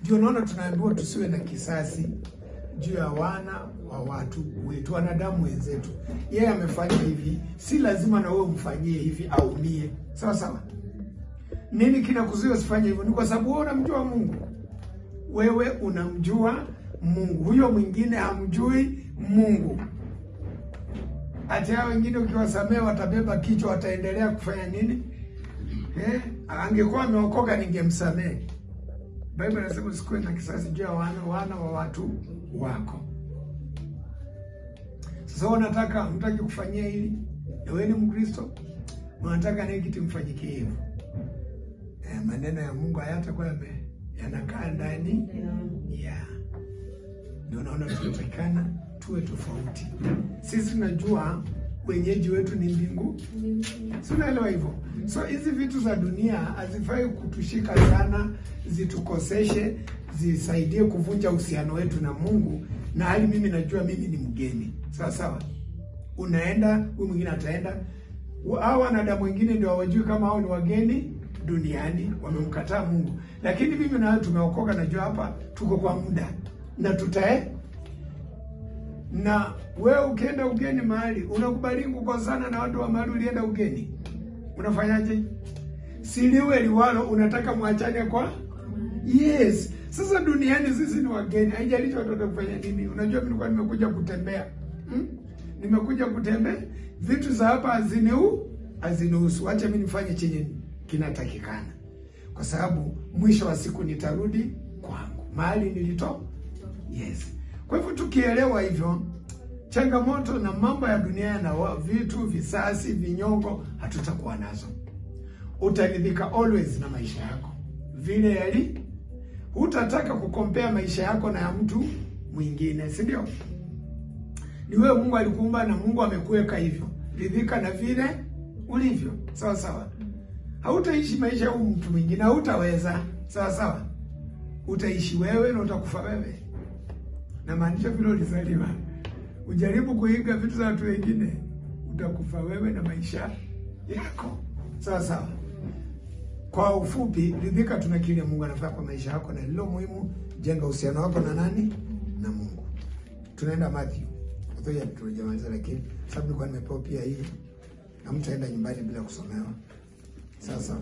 Ndio naona tunaambiwa tusiwe na kisasi juu ya wana wa watu wetu, wanadamu wenzetu. Yeye amefanya hivi, si lazima na wewe umfanyie hivi aumie. Sawa sawa. Nini kinakuzuia usifanye hivyo? Ni kwa sababu wewe unamjua Mungu. Wewe unamjua Mungu, huyo mwingine hamjui Mungu. Hata hao wengine ukiwasamehe watabeba kichwa, wataendelea kufanya nini? Eh, angekuwa ameokoka ningemsamehe. Biblia inasema usikuwe na kisasi juu ya wana wana wa watu wako. Sasa wewe unataka mtaki kufanyia hili, na wewe ni Mkristo, unataka naye kitu mfanyikie hivyo. Eh, maneno ya Mungu hayatakuwa yame- yanakaa ndani ya ndio naona tunatakikana tuwe tofauti. Sisi tunajua wenyeji wetu ni mbingu, si unaelewa hivyo? So hizi vitu za dunia hazifai kutushika sana, zitukoseshe, zisaidie kuvunja uhusiano wetu na Mungu, na hali mimi najua mimi ni mgeni, sawa sawa. Unaenda, huyu mwingine ataenda. Hao wanadamu wengine ndio hawajui kama hao ni wageni duniani, wamemkataa Mungu, lakini mimi na wewe tumeokoka. Najua hapa tuko kwa muda na tutae na wewe ukienda ugeni mahali unakubali kukosana na watu wa mahali ulienda ugeni, unafanyaje? Siliwe liwalo, unataka mwachane kwa yes. Sasa duniani sisi ni wageni, haijalishi watoto kufanya nini. Unajua, mimi nilikuwa nimekuja kutembea hmm? Nimekuja kutembea, vitu za hapa haziniu hazinihusu. Acha mimi nifanye chenye kinatakikana, kwa sababu mwisho wa siku nitarudi kwangu mahali nilitoka. Yes. Kwa hivyo tukielewa hivyo, changamoto na mambo ya dunia na wa- vitu visasi, vinyongo hatutakuwa nazo. Utaridhika always na maisha yako vile yali, hutataka kukompea maisha yako na ya mtu mwingine, si ndio? Ni wewe Mungu alikuumba na Mungu amekuweka hivyo. Ridhika na vile ulivyo, sawa sawa. Hautaishi maisha ya huyu mtu mwingine, hautaweza, sawa sawa. Utaishi wewe na utakufa wewe na maanisha vile ulizaliwa. Ujaribu kuiga vitu za watu wengine, utakufa wewe na maisha yako. Sawa sawa. Kwa ufupi, ridhika tuna kile Mungu anafanya kwa maisha yako, na lilo muhimu, jenga uhusiano wako na nani? Na Mungu. Tunaenda Matthew. Ngoja tulijamaliza, lakini sababu nilikuwa nimepewa pia hii, na mtaenda nyumbani bila kusomewa. Sasa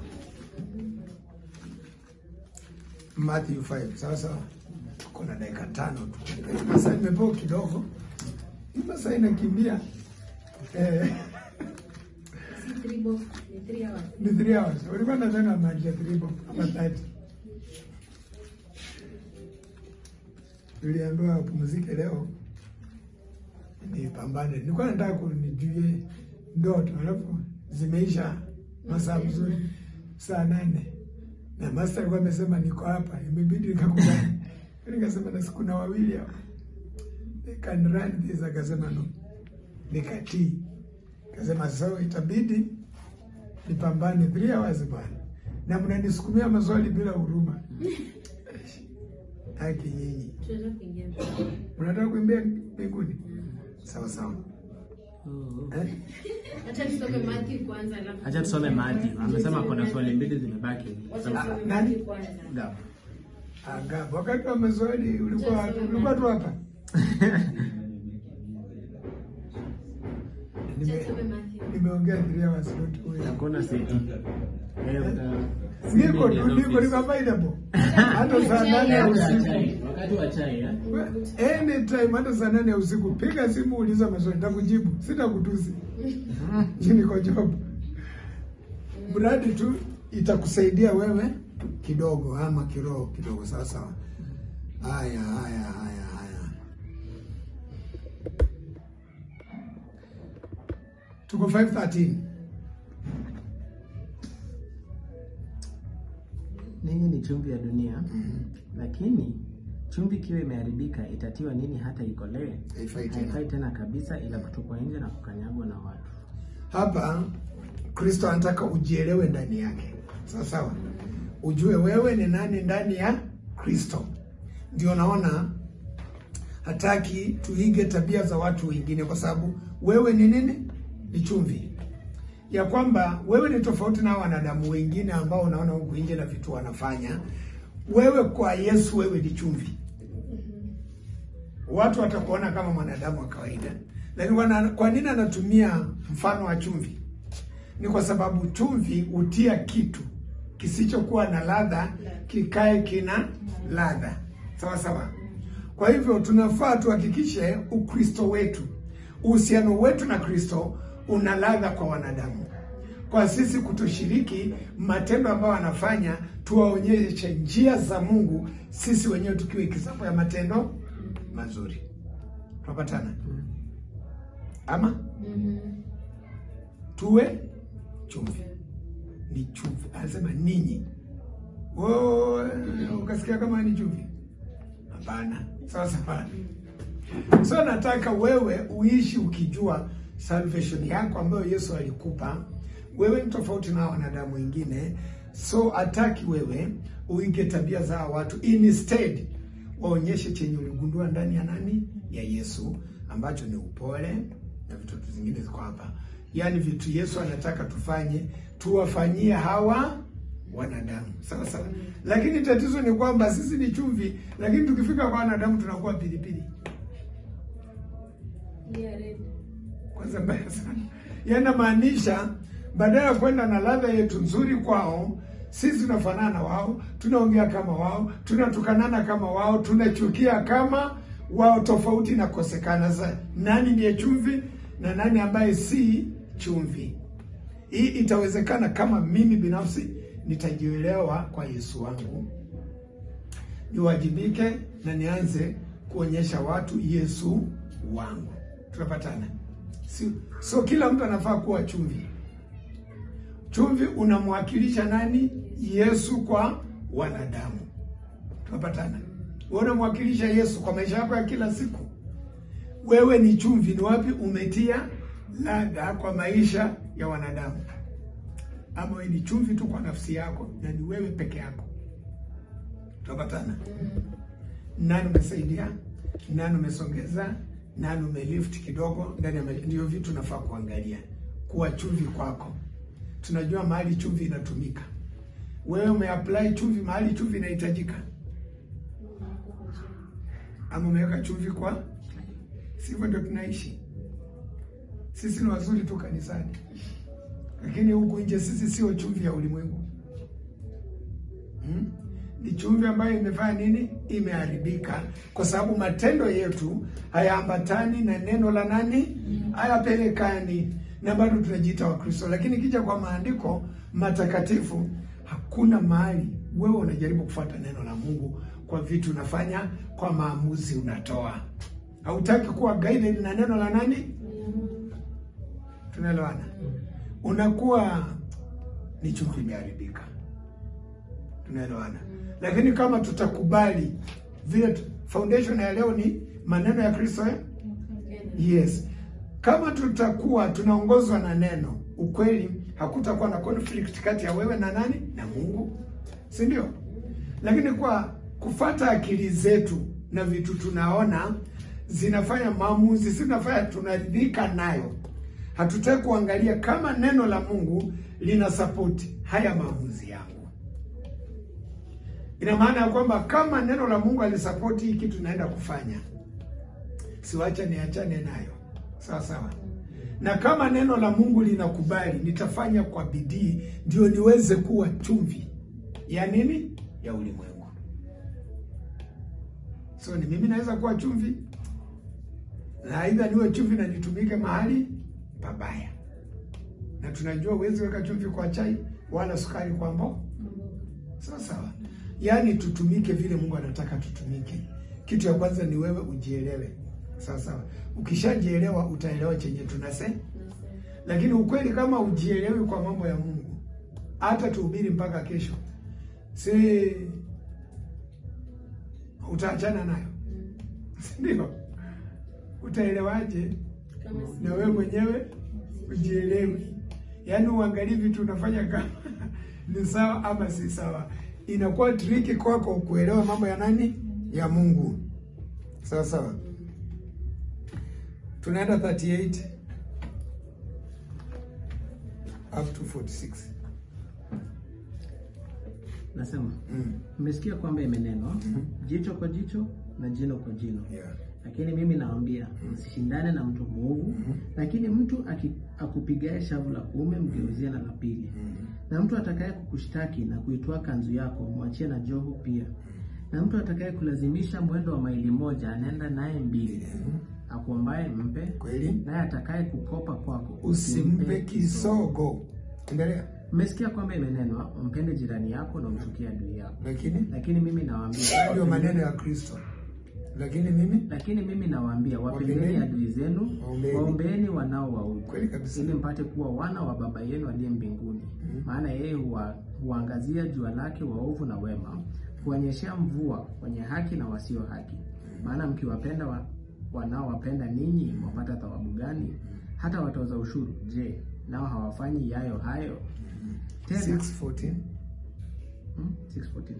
Matthew 5. Sawa sawa. Tuko na dakika tano tu. Sasa nimepewa kidogo. Hii Masaa inakimbia. Eh, Si three box, ni three hours. ni 3 hours. Ulikuwa nadhani amaliza 3 bob ama 30. Niliambiwa wapumzike leo. Nipambane. Nilikuwa nataka kunijue ndoto, alafu zimeisha masaa mzuri saa nane na master alikuwa amesema niko hapa, imebidi nikakubali. Nikasema na siku na wawili hapa, they can run this. Akasema no, nikatii. Akasema so itabidi nipambane three hours bwana, na mnanisukumia maswali bila huruma. Haki nyinyi, Tunaweza kuingia mbele. unataka kuimbia mbinguni? Sawa sawa, eh? Acha tusome Matthew kwanza alafu. Acha tusome Matthew. Amesema kuna swali mbili zimebaki. Wacha tusome Nani? Matthew kwanza. Gapo. Aga, wakati wa maswali ulikuwa wapi? ulikuwa tu hapa. Acha Nime- tusome Matthew. Nimeongea three hours not going. Hakuna siti. Eh, uta- Niko Siti tu, ni niko office. niko available. Hata saa nane ya Wakati wa usiku. chai, Wakati wa chai eh? Anytime hata saa nane ya usiku piga simu uliza maswali nitakujibu. Sitakutusi. Niko job. Mradi tu itakusaidia wewe kidogo ama kiroho kidogo sawa sawa. Haya haya haya haya. Tuko 513. Ninyi ni chumvi ya dunia, lakini chumvi ikiwa imeharibika itatiwa nini hata ikolee? Haifai tena. Haifai tena kabisa, ila kutupwa nje na kukanyagwa na watu. Hapa Kristo anataka ujielewe ndani yake, sawa sawa, ujue wewe ni nani ndani ya Kristo. Ndio naona hataki tuige tabia za watu wengine, kwa sababu wewe ni nini? Ni chumvi, ya kwamba wewe ni tofauti na wanadamu wengine ambao unaona huku nje na vitu wanafanya. wewe kwa Yesu wewe ni chumvi. Watu watakuona kama mwanadamu wa kawaida, lakini wana- kwa nini anatumia mfano wa chumvi? Ni kwa sababu chumvi hutia kitu kisichokuwa na ladha kikae kina ladha, sawa sawa. Kwa hivyo tunafaa tuhakikishe Ukristo wetu, uhusiano wetu na Kristo una ladha kwa wanadamu. Kwa sisi kutoshiriki matendo ambayo wanafanya, tuwaonyeshe njia za Mungu, sisi wenyewe tukiwa kisapo ya matendo mazuri. Tunapatana ama tuwe chumvi, ni chumvi. Anasema ninyi, Oh, ukasikia kama ni chumvi? Hapana. Sawa sawa. So nataka wewe uishi ukijua salvation yako ambayo Yesu alikupa. Wewe ni tofauti na wanadamu wengine, so ataki wewe uige tabia za hawa watu. Instead waonyeshe chenye uligundua ndani ya nani, ya Yesu, ambacho ni upole na vitu zingine ziko hapa, yaani vitu Yesu anataka tufanye, tuwafanyie hawa wanadamu sawa sawa. Lakini tatizo ni kwamba sisi ni chumvi, lakini tukifika kwa wanadamu tunakuwa pilipili. Yeah, red. Kwanza mbaya sana, yanamaanisha badala ya kwenda na ladha yetu nzuri kwao, sisi tunafanana na wao, tunaongea kama wao, tunatukanana kama wao, tunachukia kama wao. Tofauti inakosekana. Sasa nani ndiye chumvi na nani ambaye si chumvi? Hii itawezekana kama mimi binafsi nitajielewa kwa Yesu wangu, niwajibike na nianze kuonyesha watu Yesu wangu. Tunapatana? Si, so kila mtu anafaa kuwa chumvi. Chumvi unamwakilisha nani? Yesu kwa wanadamu. Tunapatana? Wewe unamwakilisha Yesu kwa maisha yako ya kila siku. Wewe ni chumvi. Ni wapi umetia ladha kwa maisha ya wanadamu? Ama wewe ni chumvi tu kwa nafsi yako na ni wewe peke yako? Tunapatana? Nani umesaidia? Nani umesongeza? Nani umelift kidogo ndani ya maisha? Ndio vitu nafaa kuangalia, kuwa chumvi kwako. Tunajua mahali chumvi inatumika. Wewe umeapply chumvi mahali chumvi inahitajika, ama umeweka chumvi kwa? Sivyo ndio tunaishi sisi. Ni wazuri tu kanisani, lakini huku nje sisi sio chumvi ya ulimwengu hmm? Ni chumvi ambayo imefanya nini? Imeharibika, kwa sababu matendo yetu hayaambatani na neno la nani, hayapelekani, na bado tunajiita Wakristo. Lakini kija kwa maandiko matakatifu, hakuna mahali wewe unajaribu kufuata neno la Mungu kwa vitu unafanya, kwa maamuzi unatoa. Hautaki kuwa guided na neno la nani? Tunaelewana? Unakuwa ni chumvi imeharibika. Tunaelewana? Lakini kama tutakubali vile tu- foundation ya leo ni maneno ya Kristo eh? Yes. Kama tutakuwa tunaongozwa na neno, ukweli, hakutakuwa na conflict kati ya wewe na nani? Na Mungu, si ndio? Lakini kwa kufata akili zetu na vitu tunaona zinafanya maamuzi, zinafanya tunaridhika nayo, hatutaki kuangalia kama neno la Mungu lina support haya maamuzi yangu. Ina maana ya kwamba kama neno la Mungu alisapoti hii kitu naenda kufanya, siwacha niachane nayo, sawa sawa. Na kama neno la Mungu linakubali, nitafanya kwa bidii, ndio niweze kuwa chumvi ya nini, ya ulimwengu. So ni mimi naweza kuwa chumvi, na aidha niwe chumvi na nitumike mahali pabaya, na tunajua huwezi weka chumvi kwa chai wala sukari kwa mboga sawa sawa. Yaani tutumike vile Mungu anataka tutumike. Kitu ya kwanza ni wewe ujielewe, sawa sawa. Ukishajielewa utaelewa chenye tunase, lakini ukweli kama ujielewi kwa mambo ya Mungu, hata tuhubiri mpaka kesho, si utaachana nayo, si ndio? Utaelewaje Kama si- na wewe mwenyewe ujielewi? Yaani uangalie vitu unafanya kama ni sawa ama si sawa. Inakuwa triki kwako kuelewa mambo ya nani, ya Mungu. Sawa sawa. Tunaenda 38 up to 46. Nasema Mm. mmesikia kwamba imenenwa jicho kwa jicho na jino kwa jino. Yeah. Lakini mimi nawaambia msishindane na mtu mwovu, lakini mtu aki- akupigaye shavu la kuume mgeuzie na la pili. Na mtu atakaye kukushtaki na kuitwaa kanzu yako mwachie na joho pia. Na mtu atakaye kulazimisha mwendo wa maili moja anaenda naye mbili. Akuombaye mpe, Kweli? naye atakaye kukopa kwako Usimpe kisogo. Endelea. Mmesikia kwamba imenenwa umpende jirani yako na umchukie adui yako. Lakini Lakini mimi nawaambia ndio maneno ya Kristo. Lakini mimi lakini mimi nawaambia wapendeni Wapendeni adui zenu, waombeeni. waombeeni wanaowaudhi, kweli kabisa. ili mpate kuwa wana wa Baba yenu aliye mbinguni. Maana yeye huwa, huangazia jua lake waovu na wema, huonyeshea mvua wenye haki na wasio haki. Maana mkiwapenda wa, wanaowapenda ninyi, mwapata thawabu gani? Hata watoza ushuru, je, nao hawafanyi yayo hayo? Tena 6:14. Hmm? 6:14.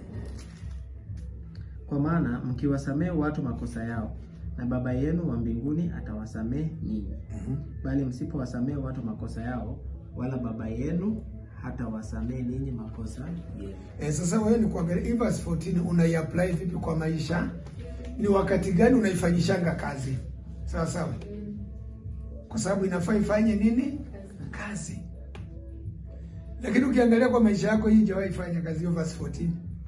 Kwa maana mkiwasamehe watu makosa yao, na Baba yenu wa mbinguni atawasamehe ninyi. Bali msipowasamehe watu makosa yao, wala Baba yenu hatawasamehe ninyi makosa yenu. Eh, sasa wewe ni kuangalia hii verse 14 unaiapply vipi kwa maisha? Ni wakati gani unaifanyishanga kazi? Sawa sawa. Kwa sababu inafaa ifanye nini? Kazi. Lakini ukiangalia kwa maisha yako hii haijawahi fanya kazi hiyo verse 14.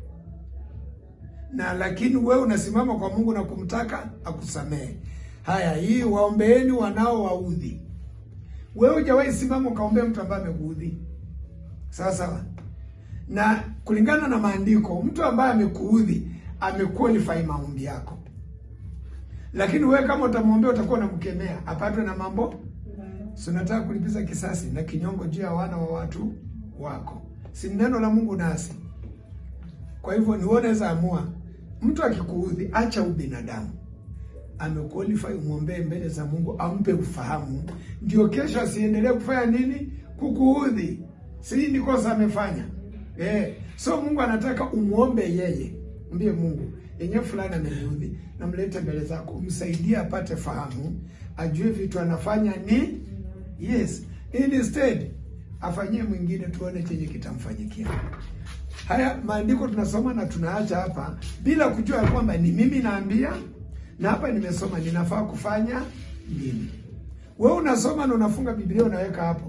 Na lakini wewe unasimama kwa Mungu na kumtaka akusamehe. Haya, hii waombeeni wanao waudhi. Wewe hujawahi simama ukaombea mtu ambaye amekuudhi. Sawa sawa. Na kulingana na maandiko, mtu ambaye amekuudhi amequalify maombi yako. Lakini wewe kama utamwombea utakuwa unamkemea apatwe na mambo si unataka kulipiza kisasi na kinyongo juu ya wana wa watu wako, si neno la Mungu nasi. Kwa hivyo ni wewe unaweza amua, mtu akikuudhi, acha ubinadamu, amequalify, umwombee mbele za Mungu, ampe ufahamu, ndio kesho asiendelee kufanya nini, kukuudhi. Si ni kosa amefanya eh? So Mungu anataka umwombe yeye, mbie Mungu yenyewe fulani ameniudhi, namlete mbele zako, umsaidie apate fahamu, ajue vitu anafanya ni yes, instead afanyie mwingine, tuone chenye kitamfanyikia. Haya maandiko tunasoma na tunaacha hapa bila kujua ya kwamba ni mimi naambia, na hapa nimesoma ninafaa kufanya nini. Wewe unasoma na unafunga Biblia unaweka hapo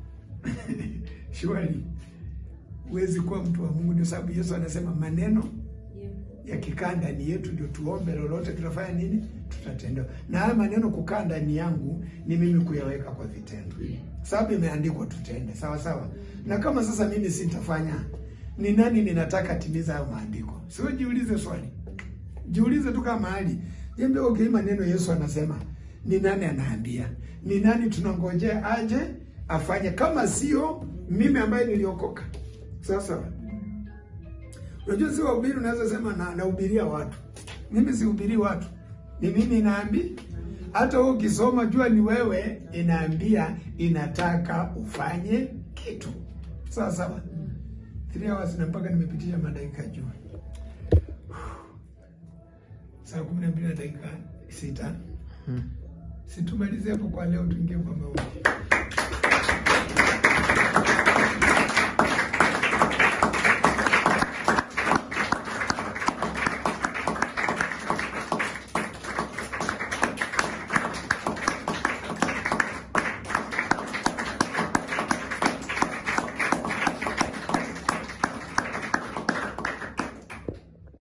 Surely huwezi kuwa mtu wa Mungu. Ndio sababu Yesu anasema maneno Yeah. yakikaa ndani yetu ndio tuombe lolote tutafanya nini, tutatendewa. Na haya maneno kukaa ndani yangu ni mimi kuyaweka kwa vitendo, sababu imeandikwa tutende, sawa sawa. Na kama sasa mimi sitafanya, ni nani ninataka timiza hayo maandiko? Sio, jiulize swali, jiulize tu kama mahali jembe. Okay, maneno Yesu anasema, ni nani anaambia? Ni nani tunangojea aje afanye, kama sio mimi ambaye niliokoka? Sawa sawa. Unajua si wahubiri, unaweza sema na nahubiria watu. Mimi sihubiri watu, ni mimi inaambi. Hata wewe ukisoma, jua ni wewe inaambia, inataka ufanye kitu sawa sawa. Three hours na mpaka nimepitisha madakika juu saa kumi na mbili na dakika sita. Hmm. Situmalize hapo kwa leo, tuingie kwa maombi.